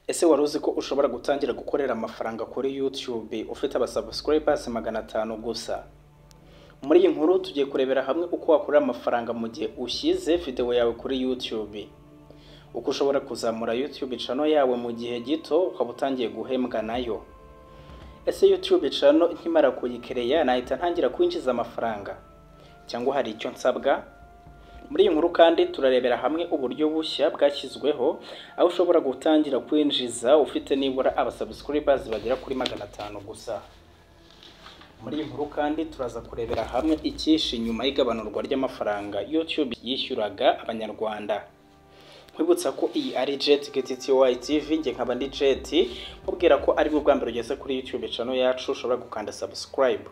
ese wari uzi ko ushobora gutangira gukorera amafaranga kuri YouTube ufite abasubscribers magana atanu gusa muri iyi nkuru tugiye kurebera hamwe uko wakorera amafaranga mu gihe ushyize videwo yawe kuri YouTube uko ushobora kuzamura YouTube channel yawe mu gihe gito ukaba utangiye guhembwa nayo ese YouTube channel nkimara kuyikereya nahita ntangira kwinjiza amafaranga cyangwa hari icyo nsabwa muri iyi nkuru kandi turarebera hamwe uburyo bushya bwashyizweho aho ushobora gutangira kwinjiza ufite nibura abasubscribers bagera kuri magana atanu gusa muri iyi nkuru kandi turaza kurebera hamwe icyishe nyuma y'igabanurwa ry'amafaranga YouTube yishyuraga abanyarwanda nkwibutsa ko iyi ari Jet GTTY TV njye nkaba ndi Jet mubwira ko aribwo bwa mbere ugeze kuri YouTube channel yacu ushobora gukanda subscribe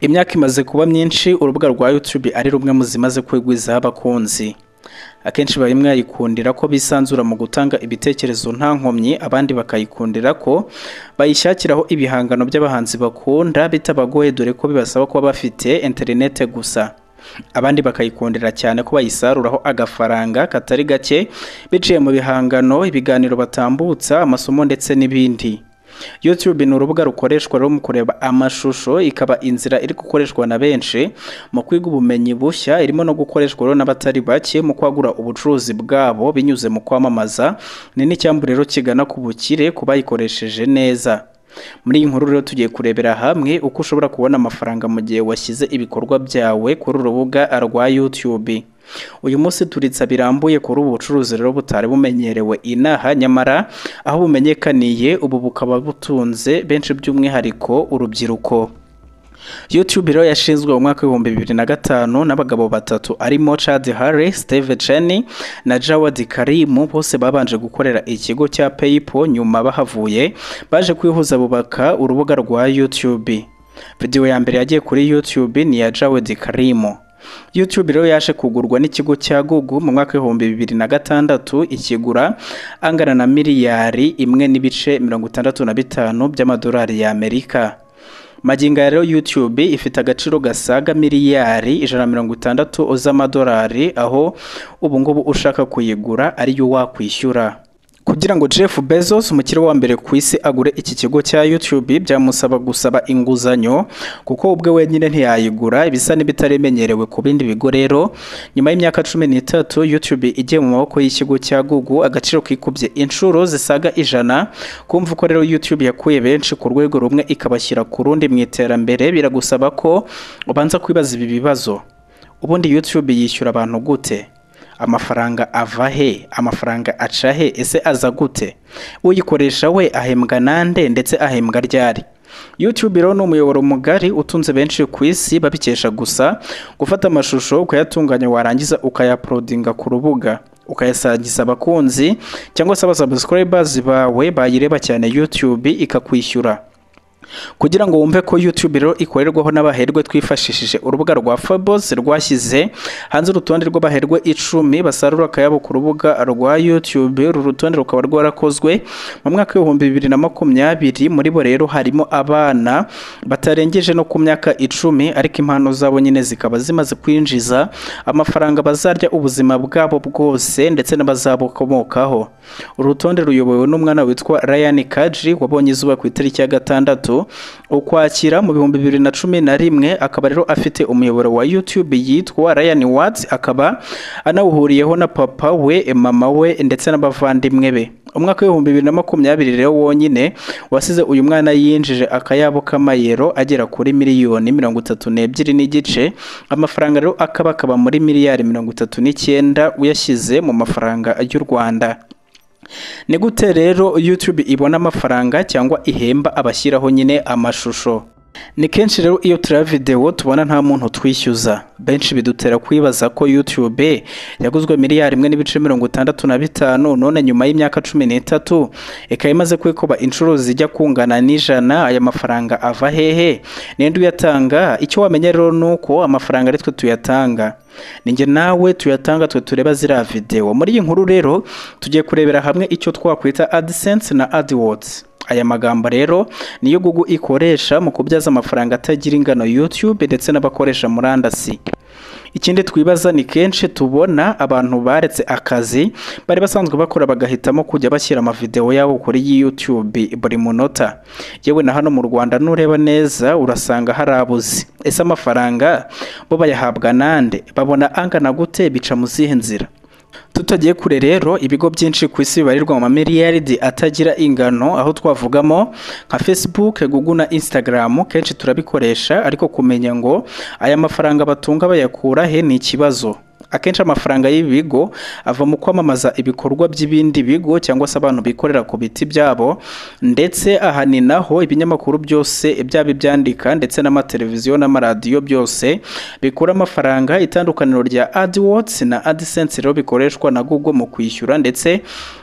imyaka imaze kuba myinshi urubuga rwa YouTube ari rumwe mu zimaze kwigwizaho abakunzi akenshi bari mwayikundira ko bisanzura mu gutanga ibitekerezo nta nkomyi abandi bakayikundira ko bayishakiraho ibihangano by'abahanzi bakunda bitabagoye dore ko bibasaba kuba bafite interinete gusa abandi bakayikundira cyane ko bayisaruraho agafaranga katari gake biciye mu bihangano ibiganiro batambutsa amasomo ndetse n'ibindi YouTube ni urubuga rukoreshwa rero mu kureba amashusho ikaba inzira iri gukoreshwa na benshi mu kwiga ubumenyi bushya irimo no gukoreshwa rero n'abatari bake mu kwagura ubucuruzi bwabo binyuze mu kwamamaza ni n'icyambu rero kigana ku bukire ku bayikoresheje neza muri iyi nkuru rero tugiye kurebera hamwe uko ushobora kubona amafaranga mu gihe washyize ibikorwa byawe kuri urubuga rwa YouTube uyu munsi turitsa birambuye kuri ubu bucuruzi rero butari bumenyerewe inaha nyamara aho bumenyekaniye ubu bukaba butunze benshi by'umwihariko urubyiruko YouTube rero yashinzwe mu mwaka w'ibihumbi bibiri na gatanu n'abagabo batatu arimo Chad Harry, Steve Chen na Jawad Karim bose babanje gukorera ikigo cya PayPal nyuma bahavuye baje kwihuza bubaka urubuga rwa YouTube. Video ya mbere yagiye kuri YouTube ni ya Jawad Karim. YouTube rero yaje kugurwa n'ikigo cya Google mu mwaka w'ibihumbi bibiri na gatandatu ikigura angana na miliyari imwe n'ibice mirongo itandatu na bitanu by'amadolari y'Amerika. magingo ya rero YouTube ifite agaciro gasaga miliyari ijana na mirongo itandatu z'amadolari aho ubu ngubu ushaka kuyigura ariyo wakwishyura kugira ngo Jeff Bezos umukire wa mbere ku isi agure iki kigo cya YouTube byamusaba gusaba inguzanyo kuko ubwe wenyine ntiyayigura ibisa n'ibitaremenyerewe ku bindi bigo rero nyuma y'imyaka cumi n'itatu YouTube igiye mu maboko y'ikigo cya Google agaciro kikubye inshuro zisaga ijana kumva ko rero YouTube yakuye benshi ku rwego rumwe ikabashyira ku rundi mu iterambere biragusaba ko ubanza kwibaza ibi bibazo ubundi YouTube yishyura abantu gute amafaranga ava he amafaranga aca he ese aza gute uyikoresha we ahembwa nande ndetse ahembwa ryari YouTube rero ni umuyoboro mugari utunze benshi ku isi babikesha gusa gufata amashusho ukayatunganya warangiza ukayaprodinga ku rubuga ukayasangiza abakunzi cyangwa se abasubscribers bawe bayireba cyane YouTube ikakwishyura kugira ngo wumve ko YouTube rero ikorerwaho n'abaherwe twifashishije urubuga rwa Forbes rwashyize hanze urutonde rw'abaherwe icumi basarura akayabo ku rubuga rwa YouTube uru rutonde rukaba rwarakozwe mu mwaka w'ibihumbi bibiri na makumyabiri muri bo rero harimo abana batarengeje no ku myaka icumi ariko impano zabo nyine zikaba zimaze kwinjiza amafaranga bazarya ubuzima bwabo bwose ndetse n'abazabukomokaho uru rutonde ruyobowe n'umwana witwa Ryan Kaji wabonye izuba ku itariki ya gatandatu ukwakira mu bihumbi bibiri na cumi na rimwe akaba rero afite umuyoboro wa YouTube yitwa Ryan Watts akaba anawuhuriyeho na papa we mama we ndetse n'abavandimwe be umwaka w'ibihumbi bibiri na makumyabiri rero wonyine wasize uyu mwana yinjije akayabo k'amayero agera kuri miliyoni mirongo itatu n'ebyiri n'igice amafaranga rero akaba akaba muri miliyari mirongo itatu n'icyenda uyashyize mu mafaranga y'u Rwanda ni gute rero YouTube ibona amafaranga cyangwa ihemba abashyiraho nyine amashusho ni kenshi rero iyo tureba videwo tubona nta muntu twishyuza benshi bidutera kwibaza ko YouTube yaguzwe miliyari imwe n'ibice mirongo itandatu na bitanu none nyuma y'imyaka cumi n'itatu ikaba imaze kwikoba inshuro zijya kungana n'ijana aya mafaranga ava hehe ninde uyatanga icyo wamenya rero ni uko amafaranga ari twe tuyatanga ninjye nawe tuyatanga twe tureba ziriya videwo muri iyi nkuru rero tugiye kurebera hamwe icyo twakwita AdSense na AdWords aya magambo rero niyo Google ikoresha mu kubyaza amafaranga atagira ingano YouTube ndetse n'abakoresha murandasi ikindi twibaza ni kenshi tubona abantu baretse akazi bari basanzwe bakora bagahitamo kujya bashyira amavideo yabo kuri YouTube buri munota yewe na hano mu Rwanda nureba neza urasanga hari abuzi ese amafaranga bo bayahabwa nande babona angana gute bica mu zihe nzira tutagiye kure rero ibigo byinshi ku isi bibarirwa mu mamiliyaridi atagira ingano aho twavugamo nka facebook google na instagram kenshi turabikoresha ariko kumenya ngo aya mafaranga batunga bayakura he ni ikibazo akenshi amafaranga y'ibi bigo ava mu kwamamaza ibikorwa by'ibindi bigo cyangwa se abantu bikorera ku biti byabo ndetse aha ni naho ibinyamakuru byose byaba ibyandika ndetse n'amateleviziyo n'amaradiyo byose bikura amafaranga itandukaniro rya AdWords na AdSense rero bikoreshwa na Google mu kwishyura ndetse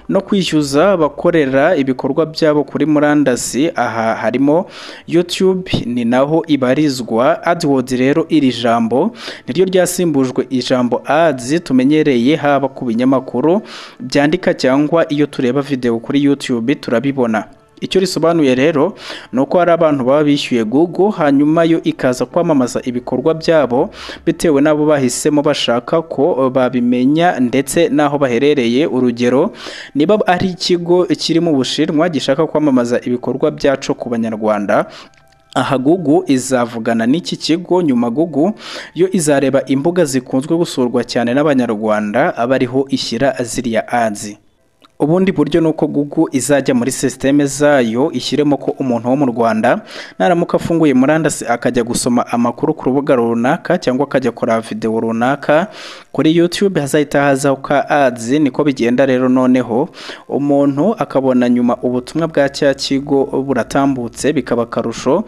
no kwishyuza abakorera ibikorwa byabo kuri murandasi aha harimo YouTube ni naho ibarizwa AdWords rero iri jambo niryo ryasimbujwe ijambo ads tumenyereye haba ku binyamakuru byandika cyangwa iyo tureba video kuri YouTube turabibona icyo risobanuye rero ni uko hari abantu baba bishyuye Google hanyuma yo ikaza kwamamaza ibikorwa byabo bitewe n'abo bahisemo bashaka ko babimenya ndetse n'aho baherereye urugero niba ari ikigo kiri mu Bushinwa gishaka kwamamaza ibikorwa byacu ku Banyarwanda aha Google izavugana n'iki kigo nyuma Google yo izareba imbuga zikunzwe gusurwa cyane n'abanyarwanda abariho ishyira ziriya ads ubundi buryo ni uko Google izajya muri sisiteme zayo ishyiremo ko umuntu wo mu Rwanda naramuka afunguye murandasi akajya gusoma amakuru ku rubuga runaka cyangwa akajya kora videwo runaka kuri YouTube hazahita hazaho ka ads niko bigenda rero noneho umuntu akabona nyuma ubutumwa bwa cya kigo buratambutse bikaba akarusho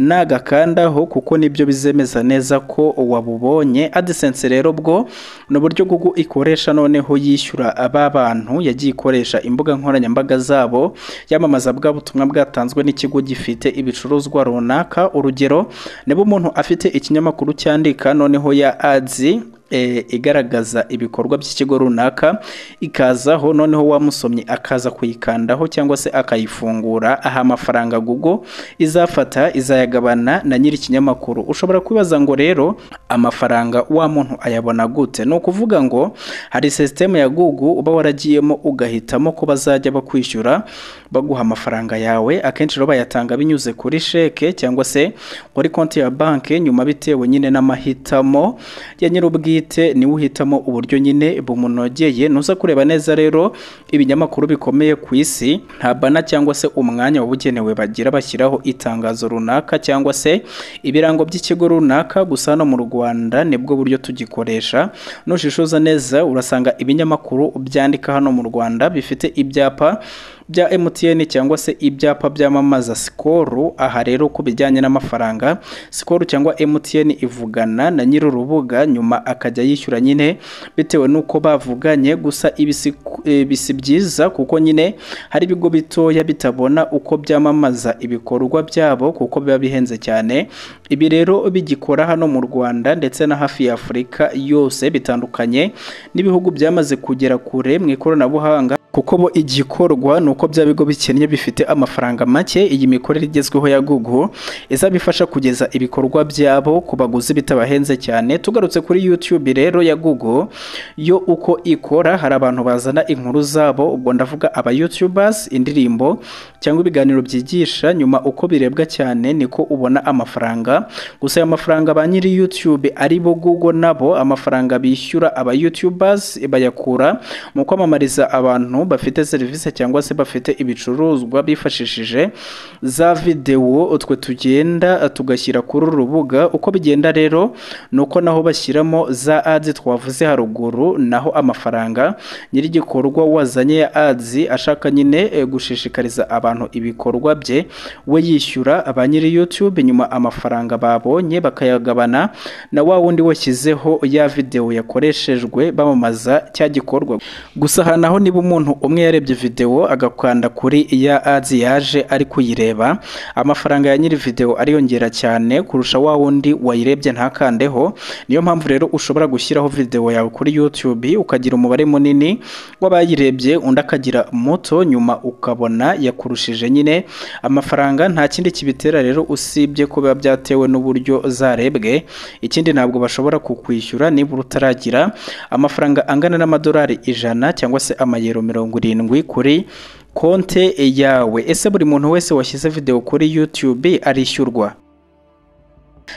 nagakandaho kuko nibyo bizemeza neza ko wabubonye AdSense rero bwo ni uburyo Google ikoresha noneho yishyura aba bantu yagiye ikoresha imbuga nkoranyambaga zabo yamamaza bwa butumwa bwatanzwe n'ikigo gifite ibicuruzwa runaka urugero niba umuntu afite ikinyamakuru cyandika noneho ya ads e, igaragaza ibikorwa by'ikigo runaka ikazaho noneho wa musomyi akaza kuyikandaho cyangwa se akayifungura aha amafaranga Google izafata izayagabana na nyiri ikinyamakuru ushobora kwibaza ngo rero amafaranga wa muntu ayabona gute ni ukuvuga ngo hari sisiteme ya Google uba waragiyemo ugahitamo ko bazajya bakwishyura baguha amafaranga yawe akenshi rero bayatanga binyuze kuri sheke cyangwa se kuri konti ya banki nyuma bitewe nyine n'amahitamo ya nyir'ubwite niwe uhitamo uburyo nyine bumunogeye nuza kureba neza rero ibinyamakuru bikomeye ku isi nta bana cyangwa se umwanya wabugenewe bagira bashyiraho itangazo runaka cyangwa se ibirango by'ikigo runaka gusa hano mu Rwanda nibwo buryo tugikoresha nushishoza neza urasanga ibinyamakuru byandika hano mu Rwanda bifite ibyapa bya MTN cyangwa se ibyapa byamamaza Skol aha rero ku bijyanye n'amafaranga Skol cyangwa MTN ivugana na nyiri urubuga nyuma akajya yishyura nyine bitewe nuko bavuganye gusa ibisi byiza kuko nyine hari ibigo bitoya bitabona uko byamamaza ibikorwa byabo kuko biba bihenze cyane ibi rero bigikora hano mu Rwanda ndetse na hafi ya Afurika yose bitandukanye n'ibihugu byamaze kugera kure mu ikoranabuhanga kuko bo igikorwa ni uko bya bigo bikennye bifite amafaranga make iyi mikorere igezweho ya Google izabifasha kugeza ibikorwa byabo ku baguzi bitabahenze cyane tugarutse kuri YouTube rero ya Google yo uko ikora hari abantu bazana inkuru zabo ubwo ndavuga aba YouTubers indirimbo cyangwa ibiganiro byigisha nyuma uko birebwa cyane niko ubona amafaranga gusa aya mafaranga ba nyiri YouTube ari bo Google nabo amafaranga bishyura aba YouTubers bayakura mu kwamamariza abantu bafite serivisi cyangwa se bafite ibicuruzwa bifashishije za videwo utwe tugenda tugashyira kuri uru rubuga uko bigenda rero ni uko naho bashyiramo za ads twavuze haruguru naho amafaranga nyir'igikorwa wazanye ya ads ashaka nyine gushishikariza abantu ibikorwa bye we yishyura ba nyiri YouTube nyuma amafaranga babonye bakayagabana na wa wundi washyizeho ya videwo yakoreshejwe bamamaza cya gikorwa gusa aha naho niba umuntu umwe yarebye videwo aga bagakanda kuri iya ads yaje ari kuyireba amafaranga ya nyiri video ariyongera cyane kurusha wa wundi wayirebye ntakandeho niyo mpamvu rero ushobora gushyiraho video yawe kuri YouTube ukagira umubare munini w'abayirebye undi akagira muto nyuma ukabona yakurushije nyine amafaranga nta kindi kibitera rero usibye ko biba byatewe n'uburyo zarebwe ikindi ntabwo bashobora kukwishyura nibura utaragira amafaranga angana n'amadolari ijana cyangwa se amayero mirongo irindwi kuri konte yawe ese buri muntu wese washyize video kuri YouTube arishyurwa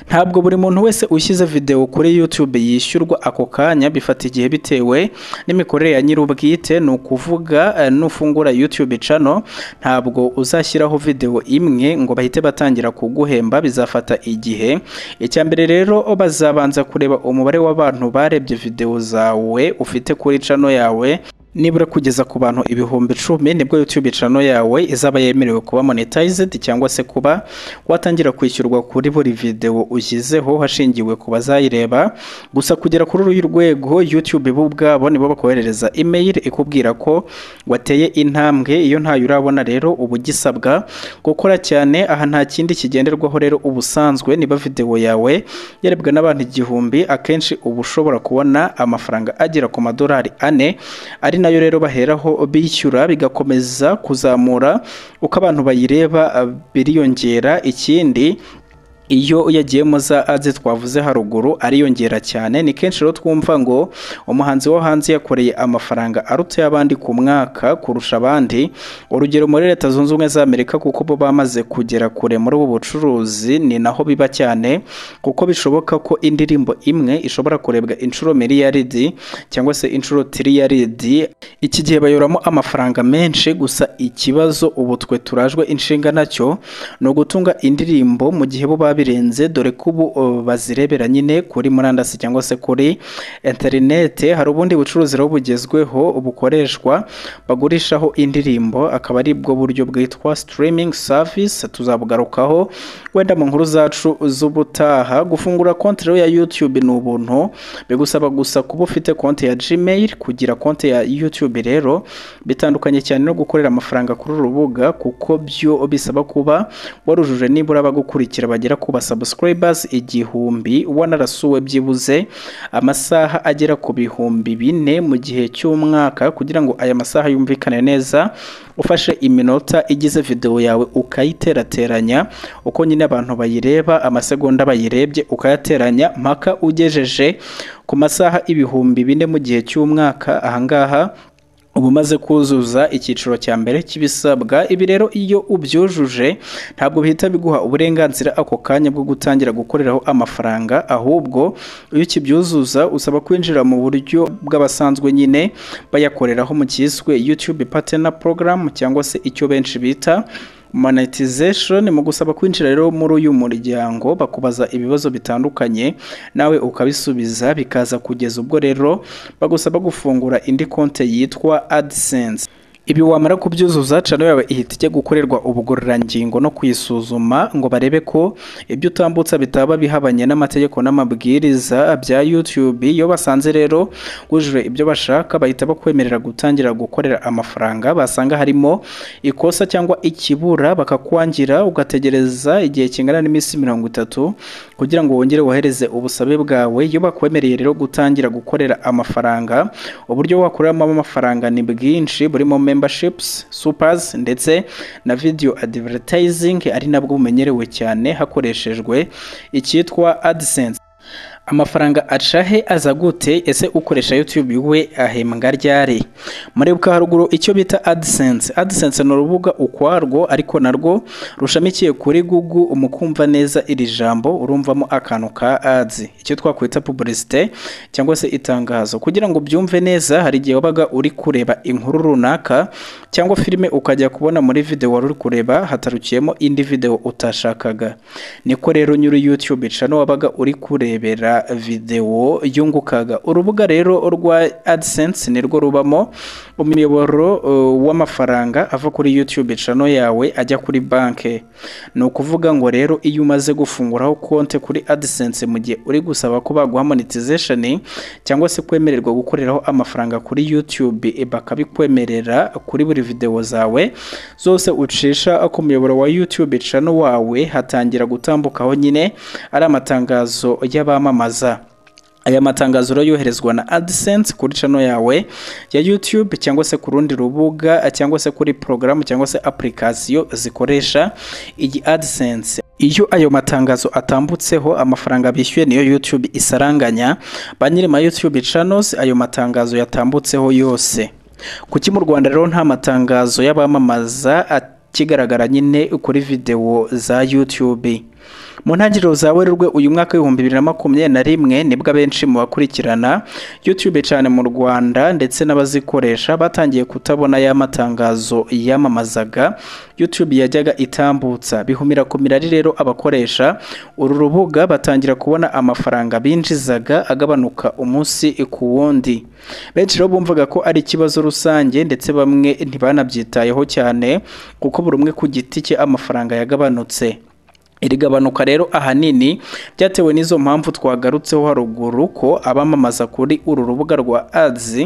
ntabwo buri muntu wese ushyize video kuri YouTube yishyurwa ako kanya bifata igihe bitewe n'imikorere ya nyir'ubwite ni ukuvuga eh, nufungura YouTube channel ntabwo uzashyiraho video imwe ngo bahite batangira kuguhemba bizafata igihe icya mbere rero bazabanza kureba umubare w'abantu barebye video zawe ufite kuri channel yawe nibura kugeza ku bantu ibihumbi icumi nibwo YouTube channel yawe izaba yemerewe kuba monetized cyangwa se kuba watangira kwishyurwa kuri buri video ushyizeho hashingiwe ku bazayireba gusa kugera kuri uru rwego YouTube bo ubwabo nibo bakoherereza email ikubwira ko wateye intambwe iyo ntayo urabona rero uba ugisabwa gukora cyane aha nta kindi kigenderwaho rero ubusanzwe niba video yawe yarebwa n'abantu igihumbi akenshi uba ushobora kubona amafaranga agera ku madolari ane ari nayo rero baheraho bishyura bigakomeza kuzamura uko abantu bayireba ah, biriyongera ikindi iyo yagiyemo za ads twavuze haruguru ariyongera cyane ni kenshi rero twumva ngo umuhanzi wo hanze yakoreye amafaranga aruta y'abandi ku mwaka kurusha abandi urugero muri leta zunze ubumwe za amerika kuko bo bamaze kugera kure muri ubu bucuruzi ni naho biba cyane kuko bishoboka ko indirimbo imwe ishobora kurebwa inshuro miliyaridi cyangwa se inshuro tiriyaridi iki gihe bayoramo amafaranga menshi gusa ikibazo ubu twe turajwe inshinga nacyo ni ugutunga indirimbo mu gihe bo babirenze dore ko ubu uh, bazirebera nyine kuri murandasi cyangwa se kuri interinete hari ubundi bucuruzi rero bugezweho bukoreshwa bagurishaho indirimbo akaba ari bwo buryo bwitwa streaming service tuzabugarukaho wenda mu nkuru zacu z'ubutaha gufungura konti rero ya YouTube ni ubuntu bigusaba gusa kuba ufite konti ya Gmail kugira konti ya YouTube rero bitandukanye cyane no gukorera amafaranga kuri uru rubuga kuko byo bisaba kuba warujuje nibura abagukurikira bagera ku basubscribers igihumbi wanarasuwe byibuze amasaha agera ku bihumbi bine mu gihe cy'umwaka kugira ngo aya masaha yumvikane neza ufashe iminota igize video yawe ukayiterateranya uko nyine abantu bayireba amasegonda bayirebye ukayateranya mpaka ugejeje ku masaha ibihumbi bine mu gihe cy'umwaka ahangaha uba umaze kuzuza icyiciro cya mbere cy'ibisabwa ibi rero iyo ubyujuje ntabwo bihita biguha uburenganzira ako kanya bwo gutangira gukoreraho amafaranga ahubwo iyo ukibyuzuza usaba kwinjira mu buryo bw'abasanzwe nyine bayakoreraho mu cyiswe YouTube Partner Program cyangwa se icyo benshi bita monetization mu gusaba kwinjira rero muri uyu muryango bakubaza ibibazo bitandukanye nawe ukabisubiza bikaza kugeza ubwo rero bagusaba gufungura indi konte yitwa AdSense ibi wamara kubyuzuza channel yawe ihita ijya gukorerwa ubugororangingo no kuyisuzuma ngo barebe ko ibyo utambutsa bitaba bihabanye n'amategeko n'amabwiriza bya YouTube iyo basanze rero wujuje ibyo bashaka bahita bakwemerera gutangira gukorera amafaranga basanga harimo ikosa cyangwa ikibura bakakwangira ugategereza igihe kingana n'iminsi mirongo itatu kugira ngo wongere wohereze ubusabe bwawe iyo bakwemereye rero gutangira gukorera amafaranga uburyo wakoreramo amafaranga ni bwinshi burimo memberships supers ndetse na video advertising ari nabwo bumenyerewe cyane hakoreshejwe icyitwa AdSense amafaranga aca he aza gute ese ukoresha YouTube we ahembwa ryari muribuka haruguru icyo bita AdSense AdSense ni urubuga ukwarwo ariko narwo rushamikiye kuri Google umukumva neza iri jambo urumvamo akantu ka ads icyo twakwita publicité cyangwa se itangazo kugira ngo ubyumve neza hari igihe wabaga uri kureba inkuru runaka cyangwa filime ukajya kubona muri video wari uri kureba hatarukiyemo indi video utashakaga niko rero nyiri YouTube channel wabaga uri kurebera videwo yungukaga urubuga rero rwa AdSense nirwo rubamo umuyoboro uh, w'amafaranga ava kuri YouTube channel yawe ajya kuri banke ni ukuvuga ngo rero iyo umaze gufunguraho konte kuri AdSense mu gihe uri gusaba ko baguha monetization cyangwa se kwemererwa gukoreraho amafaranga kuri YouTube e, bakabikwemerera kuri buri videwo zawe zose ucisha ku muyoboro wa YouTube channel wawe hatangira gutambukaho nyine ari amatangazo y'abamamaza aya matangazo yoherezwa na AdSense kuri channel yawe ya YouTube cyangwa se ku rundi rubuga cyangwa se kuri porogaramu cyangwa se application zikoresha iyi AdSense iyo ayo matangazo atambutseho amafaranga bishyuye niyo YouTube isaranganya ba nyirima YouTube channels ayo matangazo yatambutseho yose kuki mu Rwanda rero nta matangazo y'abamamaza akigaragara nyine kuri videwo za YouTube mu ntangiriro za werurwe uyu mwaka w'ibihumbi bibiri na makumyabiri na rimwe nibwo abenshi mu bakurikirana youtube cyane mu rwanda ndetse n'abazikoresha batangiye kutabona ya matangazo yamamazaga youtube yajyaga itambutsa bihumira ku mirari rero abakoresha uru rubuga batangira kubona amafaranga binjizaga agabanuka umunsi ku wundi benshi rero bumvaga ko ari ikibazo rusange ndetse bamwe ntibanabyitayeho cyane kuko buri umwe ku giti cye amafaranga yagabanutse iri gabanuka rero ahanini byatewe n'izo mpamvu twagarutseho haruguru ko abamamaza kuri uru rubuga rwa ads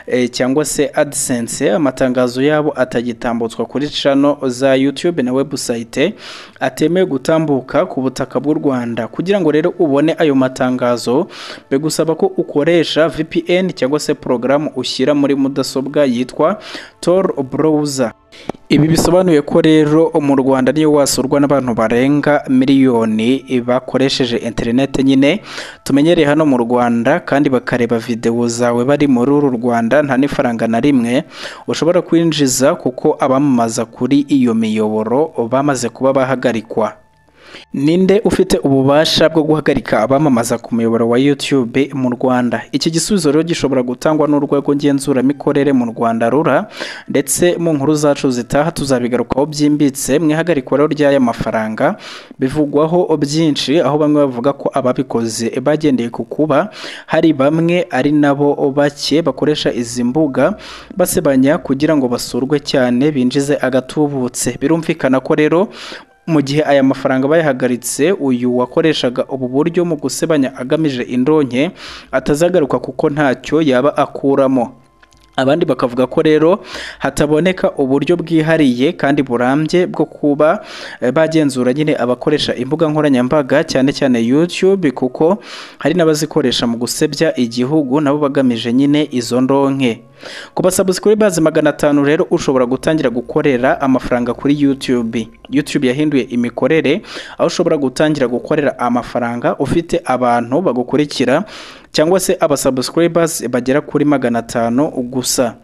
e, cyangwa se adsense amatangazo yabo atagitambutswa kuri channel za youtube na website atemewe gutambuka ku butaka bw'u rwanda kugira ngo rero ubone ayo matangazo bigusaba ko ukoresha vpn cyangwa se porogaramu ushyira muri mudasobwa yitwa tor browser ibi bisobanuye ko rero mu rwanda niyo wasurwa n'abantu barenga miliyoni bakoresheje interineti nyine tumenyereye hano mu rwanda kandi bakareba videwo zawe bari muri uru rwanda nta n'ifaranga na rimwe ushobora kwinjiza kuko abamamaza kuri iyo miyoboro bamaze kuba bahagarikwa ninde ufite ububasha bwo guhagarika abamamaza ku muyoboro wa YouTube mu Rwanda iki gisubizo rero gishobora gutangwa n'urwego ngenzuramikorere mu Rwanda rura ndetse mu nkuru zacu zitaha tuzabigarukaho byimbitse mwihagarikwa rero ry'aya mafaranga bivugwaho byinshi aho bamwe bavuga ko ababikoze bagendeye ku kuba hari bamwe ari nabo bake bakoresha izi mbuga basebanya kugira ngo basurwe cyane binjize agatubutse birumvikana ko rero mu gihe aya mafaranga bayahagaritse uyu wakoreshaga ubu buryo mu gusebanya agamije indonke atazagaruka kuko ntacyo yaba akuramo abandi bakavuga ko rero hataboneka uburyo bwihariye kandi burambye bwo kuba bagenzura nyine abakoresha imbuga nkoranyambaga cyane cyane YouTube kuko hari n'abazikoresha mu gusebya igihugu nabo bagamije nyine izo ndonke ku basabusikuribazi magana atanu rero ushobora gutangira gukorera amafaranga kuri YouTube YouTube yahinduye imikorere aho ushobora gutangira gukorera amafaranga ufite abantu bagukurikira cyangwa se abasabusikuribazi bagera kuri magana atanu gusa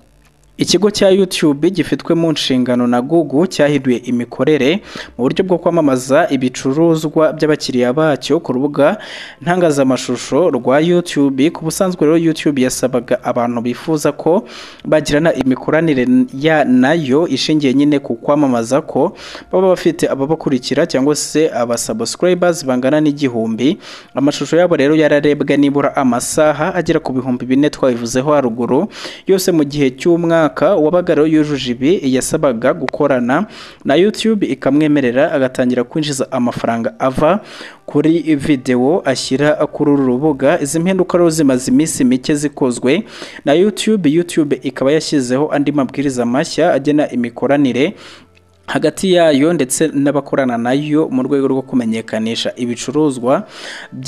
ikigo cya YouTube gifitwe mu nshingano na Google cyahinduye imikorere mu buryo bwo kwamamaza ibicuruzwa by'abakiriya bacyo ku rubuga ntangazamashusho rwa YouTube ku busanzwe rero YouTube yasabaga abantu bifuza ko bagirana imikoranire ya nayo ishingiye nyine ku kwamamaza ko baba bafite ababakurikira cyangwa se abasubscribers bangana n'igihumbi amashusho yabo rero yararebwe nibura amasaha agera ku bihumbi bine twabivuzeho haruguru yose mu gihe cy'umwaka wabaga rero yujuje ibi yasabaga gukorana na YouTube ikamwemerera agatangira kwinjiza amafaranga ava kuri videwo ashyira kuri uru rubuga izi mpinduka rero zimaze iminsi mike zikozwe na YouTube YouTube ikaba yashyizeho andi mabwiriza mashya agena imikoranire hagati yayo ndetse n'abakorana nayo mu rwego rwo kumenyekanisha ibicuruzwa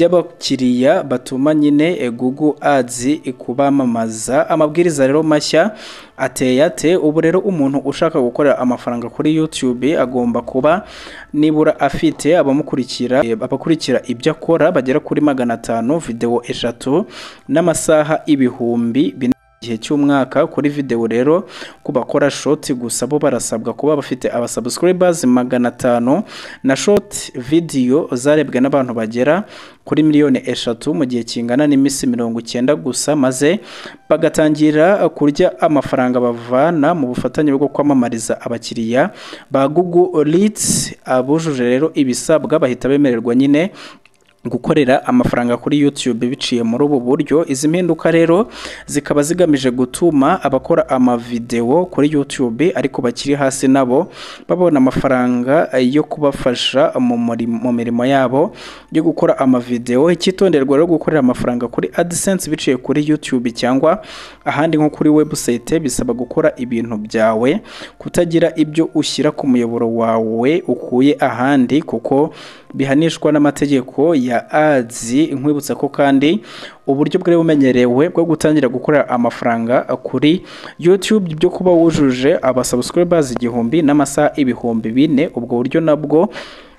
by'abakiriya batuma nyine Google Ads ikubamamaza amabwiriza rero mashya ateye ate ubu rero umuntu ushaka gukorera amafaranga kuri YouTube agomba kuba nibura afite abamukurikira abakurikira ibyo akora bagera kuri magana atanu videwo eshatu n'amasaha ibihumbi bine gihe cy'umwaka kuri videwo rero ku bakora shoti gusa bo barasabwa kuba bafite abasubscribers magana atanu na shoti video zarebwe n'abantu bagera kuri miliyoni eshatu mu gihe kingana n'iminsi mirongo icyenda gusa maze bagatangira kurya amafaranga bavana mu bufatanye bwo kwamamariza abakiriya ba Google Leads abujuje rero ibisabwa bahita bemererwa nyine gukorera amafaranga kuri YouTube biciye muri ubu buryo izi mpinduka rero zikaba zigamije gutuma abakora amavideo kuri YouTube ariko bakiri hasi nabo babona amafaranga yo kubafasha mu muri- mu mirimo yabo yo gukora amavideo icyitonderwa rero gukorera amafaranga kuri AdSense biciye kuri YouTube cyangwa ahandi nko kuri website bisaba gukora ibintu byawe kutagira ibyo ushyira ku muyoboro wawe ukuye ahandi kuko bihanishwa n'amategeko ya ads nkwibutsa ko kandi uburyo bwari bumenyerewe bwo gutangira gukorera amafaranga kuri youtube byo kuba wujuje abasubscribers igihumbi n'amasaha ibihumbi bine ubwo buryo nabwo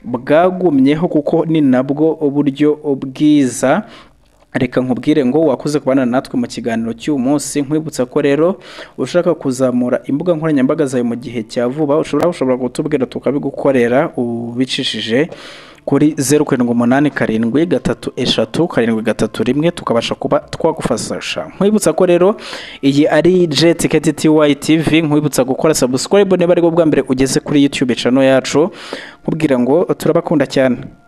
bwagumyeho kuko ni nabwo uburyo bwiza reka nkubwire ngo wakoze kubana natwe mu kiganiro cy'uyu munsi nkwibutsa ko rero ushaka kuzamura imbuga nkoranyambaga zawe mu gihe cya vuba ushobora ushobora kutubwira tukabigukorera ubicishije kuri zeru karindwi umunani karindwi gatatu eshatu karindwi gatatu rimwe tukabasha kuba twagufasha nkwibutsa ko rero iyi ari jetiketi tiwayi tivi nkwibutsa gukora sabusikoribu niba ari bwo bwa mbere ugeze kuri yutube cano yacu nkubwira ngo turabakunda cyane